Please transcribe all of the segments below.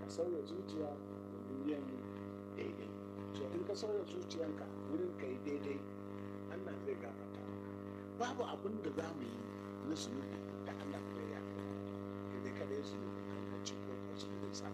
ka sauya zuciya domin yin daidai so in ka sauya zuciyanka wurin ka yi daidai Allah zai gafarta maka babu abin da za mu yi na zunubi da Allah bai ya kai dai kada ya zunubi kankanci ko ko zunubin sa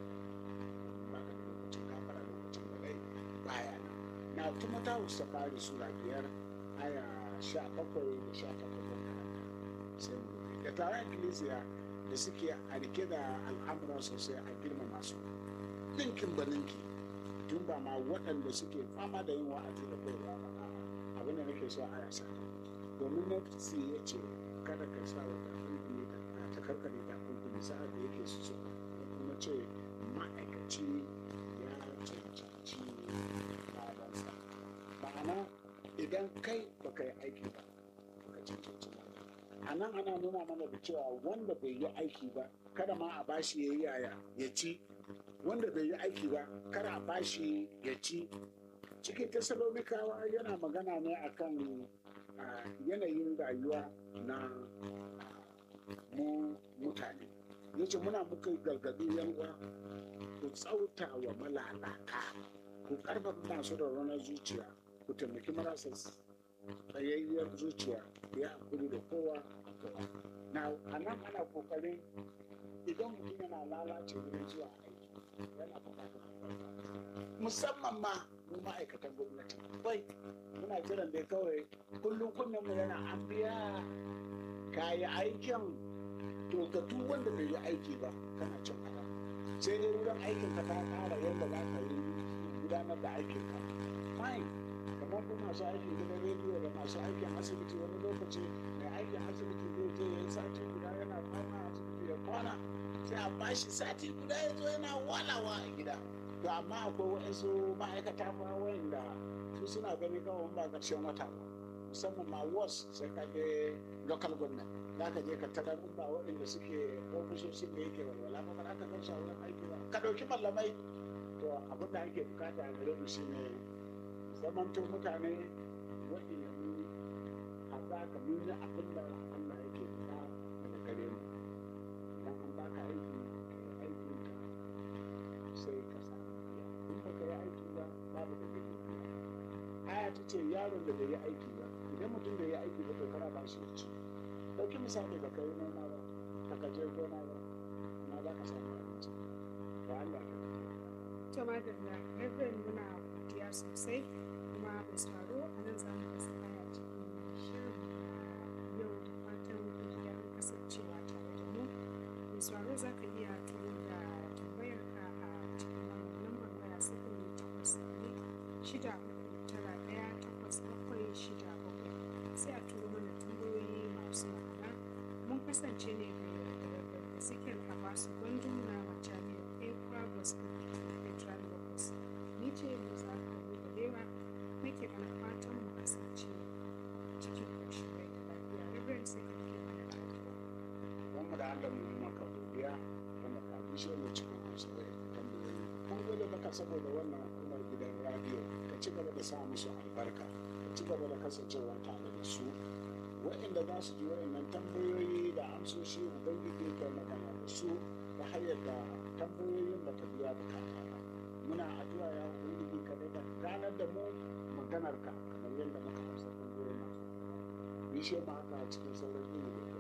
ba ka da lokacin gafara lokacin da rai baya nan na kuma ta wuce fari sura biyar aya sha bakwai da sha takwas da karanta sai mu rufe. da taron ikkilisiya da suke a rike da al'amuran sosai a girmama su ninkin ba ninki tun ba ma waɗanda suke fama da yin wa'azi da koyarwa ba a'a, abin da nake so a yasa domin nafsi ya ce kada ka sa wa takunkumi da ta karkare takunkumi sa'ad da yake su suka ya kuma ce ma'aikaci ya cancanci ladansa ma'ana idan kai baka yi aiki ba baka cancanci lada a nan ana nuna mana da cewa wanda bai yi aiki ba kada ma a bashi ya yi yaya ya ci wanda bai yi aiki ba kada a bashi ya ci cikin tasalonikawa yana magana ne akan ah, yanayin rayuwa na ah, mu mutane yace muna muka gargaɗi yan uwa ku tsauta wa malalata ku karfafa masu da ranar zuciya ku taimaki marasa tsayayyar zuciya ku yi hakuri da kowa a kowa na a nan ana kokarin idan mutum yana lalace wurin zuwa aiki yana bukatar musamman ma mu ma'aikatan gwamnati bai muna jiran dai kawai kullum kunnen mu yana an biya ka yi aikin to ka duk wanda bai yi aiki ba kana cin haka sai dai wurin aikin ka ta kara yadda za ka yi gudanar da aikin ka fine kamar kuma masu aikin gidan rediyo da masu aikin asibiti wani lokaci mai aikin asibiti zai je ya yi sati guda yana kwana a asibiti ya kwana sai a bashi sati guda ya zo yana walawa a gida to amma akwai waɗansu ma'aikata ma wayanda su suna gani kawai ba ƙarshen wata ba musamman ma was sai ka je local government za ka je ka tarar ba waɗanda suke ofisoshin da yake walwala ba ba za ka gan su a wurin aiki ba ka ɗauki mallamai to abin da ake bukata a gare mu shine zamanto mutane waɗanda mu haɗa ka mun yi abin da Allah yake fita daga gare mu idan an baka aiki ka yi aikin ka sai ka samu biya in baka yi aiki ba babu da kake biya aya ta ce yaron da bai yi aiki ba idan mutum bai yi aiki ba to kana ba shi ci ɗauki misali da kai noma ba ka ka je gona ba na za ka samu abinci ba Allah ka To madalla, Reverend muna godiya sosai kuma mai sauraro a nan za mu kasa aya cikin shirin na yau da fatan kun ji daɗin kasancewa tare da mu. Mai sauraro za ka iya turo da tambayar ka a cikin wannan lambar waya sifili takwas ɗari shida uku tara ɗaya takwas bakwai shida bakwai sai a turo mana tambayoyi masu ma'ana mun kasance ne da Reverend Ezekiel Abasu Gwandun na Majami'ar Ekwa Gospel Federal Locus. Ni ce Musa Kabu Balewa nake mana fatan mu kasance cikin ƙoshin rai da lafiya. Reverend sai ka ke mana addu'a. wanda da Allah mu yi maka godiya wanda ka bishe mu cikin amsa da tambayoyi mun gode maka saboda wannan hukumar gidan radio ka ci gaba da sa musu albarka ka ci gaba da kasancewa tare da su waɗanda za su ji waɗannan tambayoyi da amsoshi ubangiji ka magana da su ta hanyar da tambayoyin ba ta biya bukata ba muna addu'a ya ubangiji ka daga ganar da mu maganar ka kamar yadda muka amsa tambayoyin masu bishe mu haka cikin sauran ilimi